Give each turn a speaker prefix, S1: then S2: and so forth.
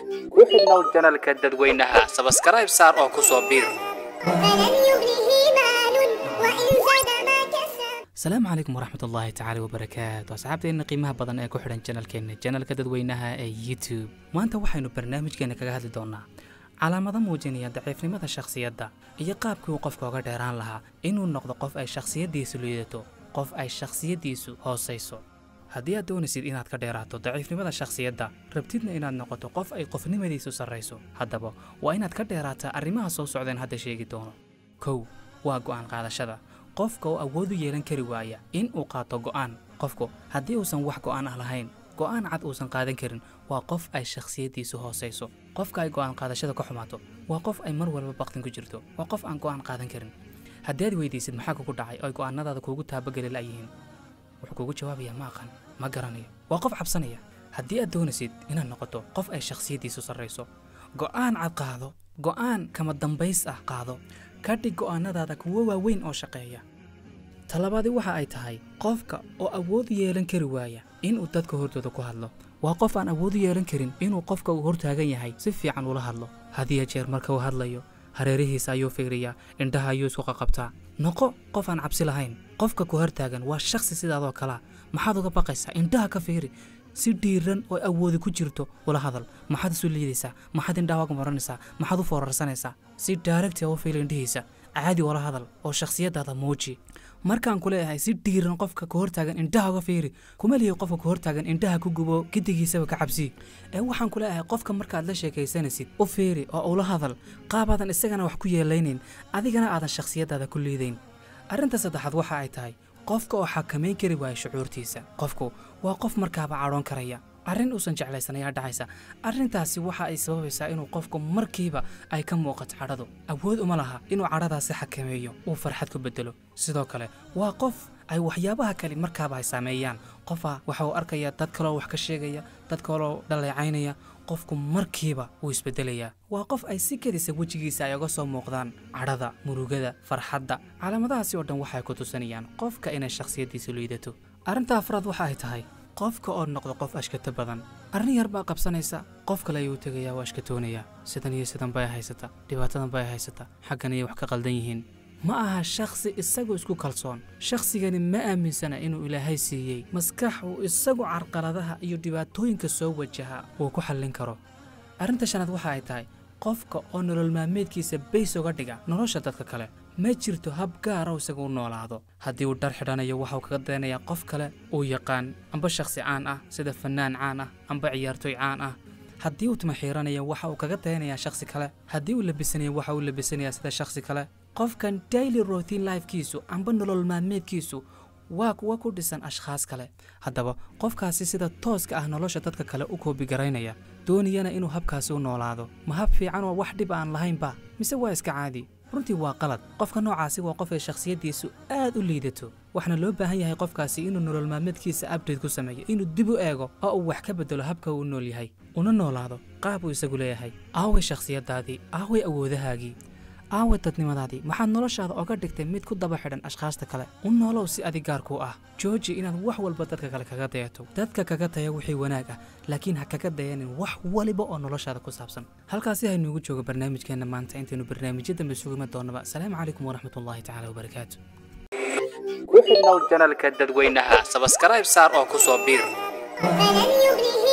S1: ku xidhnow janalka dadweynaha sabskaraib saar oo ku soo biir
S2: فلن يغنيه مال وإن زاد ما كسب
S3: asalaamu calaykum waraxmat ullaahi tacaala wabarakaatu asxaabteenna qiimaha badan ee ku xidhan janalkeenna janalka dadweynaha ee youtube maanta waxaynu barnaamijkeena kaga hadli doonaa calaamado muujinaya daciifnimada shakhsiyadda iyo qaabkii uu qofka oga dheeraan lahaa inuu noqdo qof ay shakhsiyaddiisu liidato qof ay shakhsiyaddiisu hoosayso haddii aad doonaysid inaad ka dheeraato daciifnimada shakhsiyadda rabtidna inaad noqoto qof ay qofnimadiisu sarrayso haddaba waa inaad ka dheeraataa arrimaha soo socdeen hadda sheegi doono kow waa go'aan qaadashada qofka oo awood u yeelan kari waaya in uu qaato go'aan qofku haddii uusan wax go'aan ah lahayn go'aan cad uusan qaadan karin waa qof ay shakhsiyaddiisu hoosayso qofka ay go'aan qaadashada ka xumaato waa qof ay mar walba baqtin ku jirto waa qof aan go'aan qaadan karin haddii aad weydiisid maxaa kugu dhacay oo ay go'aanadaada kuugu taabageli la'yihiin wuxuu kugu jawaabayaa ma aqan ma garanayo waa qof cabsanaya haddii aad doonaysid inaad noqoto qof ay shakhsiyaddiisu sarrayso go'aan cad qaado go'aan kama dambays ah qaado ka dhig go'aanadaada kuwo waaweyn oo shaqeeya talabaadi waxa ay tahay qofka oo awood u yeelan kari waaya inuu dadka hortooda ku hadlo waa qof aan awood u yeelan karin inuu qofka uu hortaagan yahay si fiican ula hadlo hadiya jeer marka uu hadlayo hareerihiisa ayuu fiiriyaa indhaha ayuu isku qaqabtaa noqo qof aan cabsi lahayn qofka ku hortaagan waa shakhsi sidaadoo kalea maxaad uga baqaysaa indhaha ka fiiri si dhiiran oo awoodi ku jirto ula hadal maxaad isu liidaysaa maxaad indhaha uga maranaysaa maxaad u foorarsanaysaa si daaragti u fiili indhihiisa caadi ula hadal oo shakhsiyadaada muuji markaan ku leeyahay si dhiiran qofka ku hortaagan indhaha uga fiiri kuma lihi qofka ku hortaagan indhaha ku gubo gidigiisaba ka cabsi ee waxaan ku leeyahay qofka markaad la sheekaysanaysid u fiiri oo ula hadal qaabaadan isagana wax ku yeelaynayn adigana aadan shakhsiyadaada ku liidayn arrinta saddexaad waxa ay tahay qofka oo xakamayn kari waaya shucuurtiisa qofku waa qof markaaba cadhoon karaya arrin uusan jeclaysan ayaa dhacaysa arrintaasi waxa ay sababaysaa inuu qofku markiiba ay ka muuqato cadhadu awood uma laha inuu cadhadaasi xakameeyo uu farxad ku bedelo sidoo kale waa qof ay waxyaabaha kale markaaba ay saameeyaan qofa waxa uu arkayaa dad kaloo wax ka sheegaya dad kaloo dhaleecaynaya qofku markiiba wuu isbedelayaa waa qof ay si kedisa wejigiisa ay uga soo muuqdaan cadhada murugada farxadda calaamadahaasi oo dhan waxay ku tusinayaan qofka inay shakhsiyaddiisu liidato arrinta afraad waxa ay tahay qofka oo noqdo qof ashkato badan arrin yar baa qabsanaysa qof kale ayuu tegayaa waa ashkatoonayaa sidan iyo sidan bay haysata dhibaatadan bay haysata xaggan ayay wax ka qaldan yihiin ma aha shakhsi isagu isku kalsoon shakhsigani ma aaminsana inuu ilaahay siiyey maskax uu isagu carqaladaha iyo dhibaatooyinka soo wajaha uu ku xallin karo arrinta shanaad waxa ay tahay qofka oo nolol maalmeedkiisa bays uga dhiga nolosha dadka kale ma jirto hab gaara oo isagu u noolaado haddii uu dhar xidhanayo waxauu kaga dayanayaa qof kale uu yaqaan amba shakhsi caan ah sida fannaan caan ah amba ciyaartooy caan ah haddii uu timo xiiranayo waxa uu kaga dayanayaa shakhsi kale haddii uu labisanayo waxa uu labisanayaa sida shakhsi kale qofkan daily routine lifekiisu amba nolol maalmeedkiisu waa kuwa ku dhisan ashkhaas kale haddaba qofkaasi sida tooska ah nolosha dadka kale u koobigaraynaya doonayana inuu habkaasi u noolaado ma hab fiican oo wax dhib aan lahaynba mise waa iska caadi runtii waa qalad qofka noocaasi waa qof ay shakhsiyaddiisu aad u liidato waxaana loo baahan yahay qofkaasi inuu nolol maalmeedkiisa abdate ku sameeyo inuu dib u eego oo uu wax ka bedelo habka uu u nool yahay una noolaado qaab uu isagu leeyahay aaway shakhsiyaddaadii aaway awoodahaagii aaway dadnimadaadii maxaad noloshaada oga dhigtay mid ku daba xidhan ashkhaasta kale u noolow si adig gaarkuu ah jooji inaad wax walba dadka kale kaga dayato dadka kaga daya wixii wanaag ah laakiin ha kaga dayanin wax waliba oo noloshaada ku saabsan halkaasi haynuugu joogo barnaamijkeenna maanta intaynu barnaamijyo dambe sugima doonnaba asalaamu calaykum waraxmatullaahi tacaala wabarakaatu
S1: ku xidhnow janalka dadweynaha sabskaraib saar oo ku soo biir
S2: فلن يغنيه